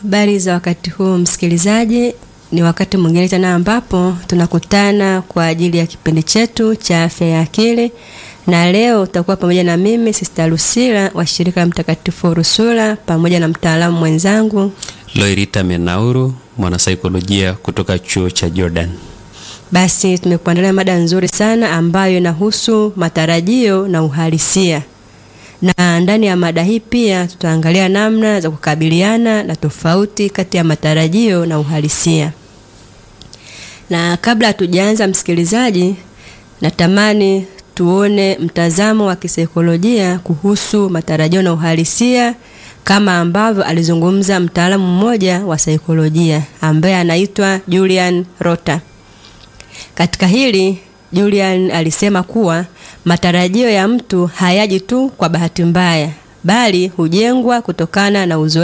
Habari za wakati huu msikilizaji, ni wakati mwingine tena ambapo tunakutana kwa ajili ya kipindi chetu cha afya ya akili, na leo utakuwa pamoja na mimi Sister Lucila wa shirika la Mtakatifu Urusula pamoja na mtaalamu mwenzangu Loirita Menauru, mwanasaikolojia kutoka chuo cha Jordan. Basi tumekuandalia mada nzuri sana ambayo inahusu matarajio na uhalisia, na ndani ya mada hii pia tutaangalia namna za kukabiliana na tofauti kati ya matarajio na uhalisia. Na kabla hatujaanza, msikilizaji, natamani tuone mtazamo wa kisaikolojia kuhusu matarajio na uhalisia kama ambavyo alizungumza mtaalamu mmoja wa saikolojia ambaye anaitwa Julian Rota. Katika hili Julian alisema kuwa matarajio ya mtu hayaji tu kwa bahati mbaya, bali hujengwa kutokana na uzoefu